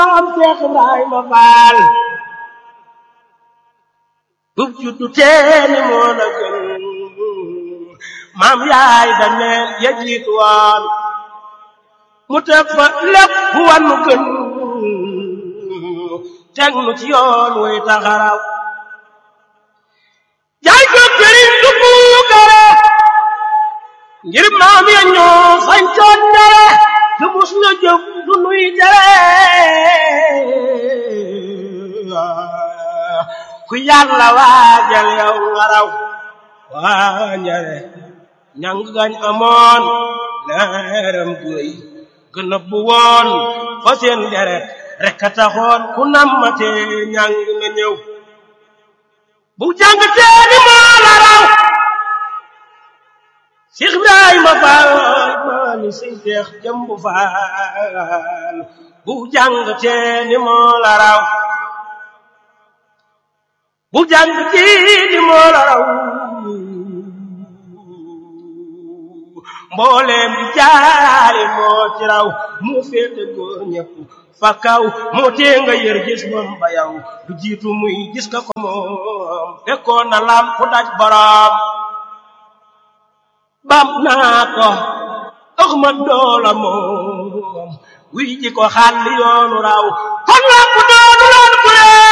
am Seex Ibrahima Faal bub juddu teeni moo la gën maam yaay daneel ya jiitu woon mu teg fa lépp wan nu gën teg nu ci yoon wuy taxaraw jaay ko këriñ du puukare ngir maam ya ñoo sañcoon dara te mus na jëf du nuy tere ku yàlla waajal yow nga raw waa njare ñang gañ amoon leeram guy gën a bu woon fa seen deret rek a taxoon ku nammate ñang na ñëw bu jàng teeni moo la raw Cheikh Ibrahima Fall maani siy teex jëmbu faal bu jàng teeni moo la raw bu jàng teeni moo la raw mbooleem di jaari moo ci raw mu féete góor ñëpp fa kaw moo tee nga yër gis moom ba yow du jiitu muy gis ka ko moom fekkoon na lam ku daj borom bam naa ko dox ma doola moom wuy ji ko xàll yoonu raw kon lam ku doonu loon ku lee